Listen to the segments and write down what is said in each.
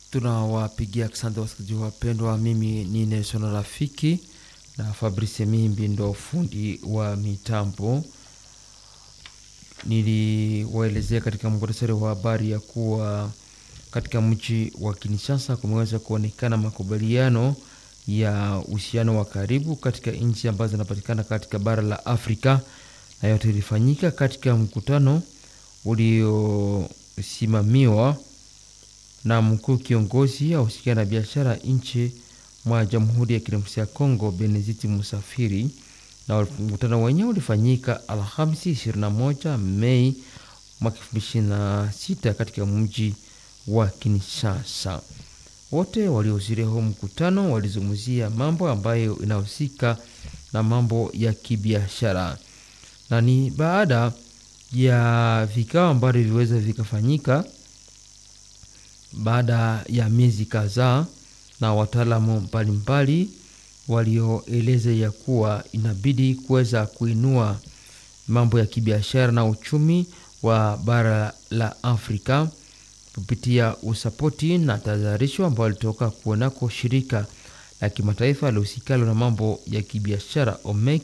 Tunawapigia asante wasikilizaji wapendwa. Mimi ni Nelson Rafiki na Fabrice Mimbi ndo fundi wa mitambo. Niliwaelezea katika muhtasari wa habari ya kuwa katika mji wa Kinshasa kumeweza kuonekana makubaliano ya uhusiano wa karibu katika nchi ambazo zinapatikana katika bara la Afrika, na yote ilifanyika katika mkutano uliosimamiwa na mkuu kiongozi ahusika na biashara nchi mwa Jamhuri ya Kidemokrasia ya Kongo Beneziti Musafiri, na mkutano wenyewe ulifanyika Alhamisi 21 Mei mwaka 2026 katika mji wa Kinshasa. Wote waliohudhuria huo mkutano walizungumzia mambo ambayo inahusika na mambo ya kibiashara, na ni baada ya vikao ambavyo viliweza vikafanyika baada ya miezi kadhaa na wataalamu mbalimbali walioeleza ya kuwa inabidi kuweza kuinua mambo ya kibiashara na uchumi wa bara la Afrika kupitia usapoti na tahadharisho ambao walitoka kuonako shirika la kimataifa lihusikalo na mambo ya kibiashara OMEC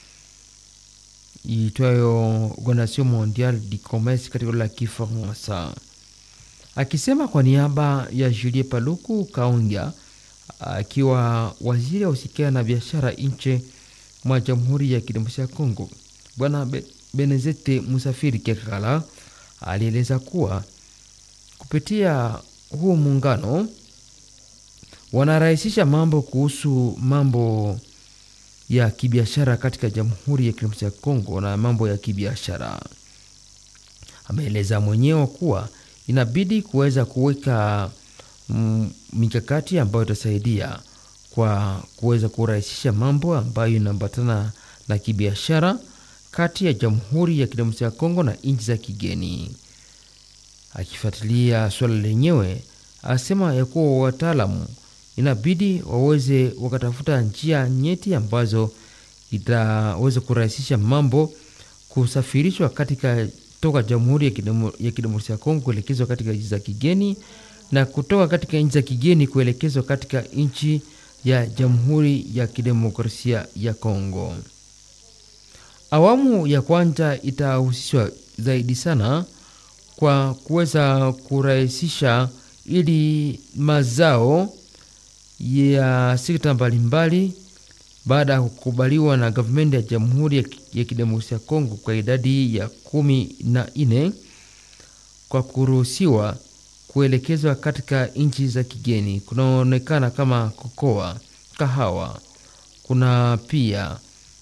iitwayo Organisation Mondiale du Commerce katika la Kifaransa. Akisema kwa niaba ya Julie Paluku Kaongia akiwa waziri ausikia na biashara nje mwa Jamhuri ya Kidemokrasia ya Kongo, Bwana Benezete Musafiri Kekala alieleza kuwa kupitia huu muungano wanarahisisha mambo kuhusu mambo ya kibiashara katika Jamhuri ya Kidemokrasia ya Kongo na mambo ya kibiashara. Ameeleza mwenyewe kuwa inabidi kuweza kuweka mikakati ambayo itasaidia kwa kuweza kurahisisha mambo ambayo inaambatana na kibiashara kati ya Jamhuri ya Kidemokrasia ya Kongo na nchi za kigeni. Akifuatilia swala lenyewe, asema ya kuwa wataalamu inabidi waweze wakatafuta njia nyeti ambazo itaweza kurahisisha mambo kusafirishwa katika toka Jamhuri ya Kidemokrasia ya Kongo kuelekezwa katika nchi za kigeni na kutoka katika nchi za kigeni kuelekezwa katika nchi ya Jamhuri ya Kidemokrasia ya Kongo. Awamu ya kwanza itahusishwa zaidi sana kwa kuweza kurahisisha ili mazao ya sekta mbalimbali baada ya kukubaliwa na gavumenti ya Jamhuri ya Kidemokrasia ya Kongo kwa idadi ya kumi na nne kwa kuruhusiwa kuelekezwa katika nchi za kigeni. Kunaonekana kama kokoa, kahawa, kuna pia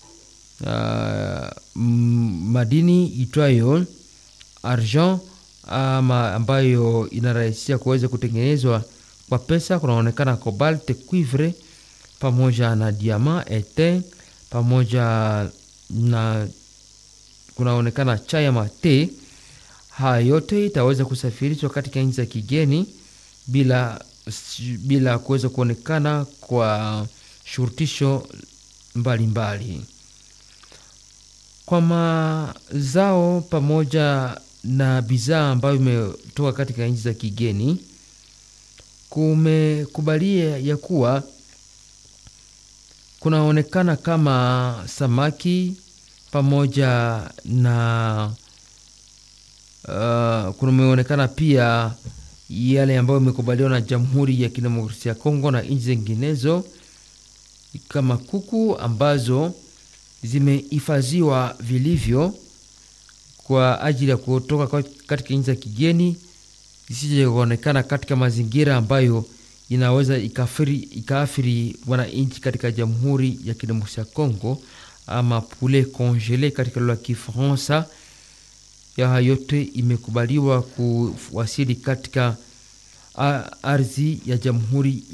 uh, madini itwayo argent ama ambayo inarahisisha kuweza kutengenezwa kwa pesa. Kunaonekana cobalt, cuivre pamoja na diama ete pamoja na kunaonekana chai ama te. Haya yote itaweza kusafirishwa katika nchi za kigeni bila, bila kuweza kuonekana kwa shurutisho mbalimbali kwa mazao pamoja na bidhaa ambayo imetoka katika nchi za kigeni. Kumekubalia ya kuwa kunaonekana kama samaki pamoja na uh, kumeonekana pia yale ambayo imekubaliwa na Jamhuri ya Kidemokrasia ya Kongo na nchi zinginezo kama kuku ambazo zimehifadhiwa vilivyo kwa ajili ya kutoka katika nchi za kigeni isije kuonekana katika mazingira ambayo inaweza ikaathiri wananchi katika Jamhuri ya Kidemokrasia ya Kongo, ama poulet congele katika lugha ya Kifaransa. Ya yote imekubaliwa kuwasili katika ardhi ya Jamhuri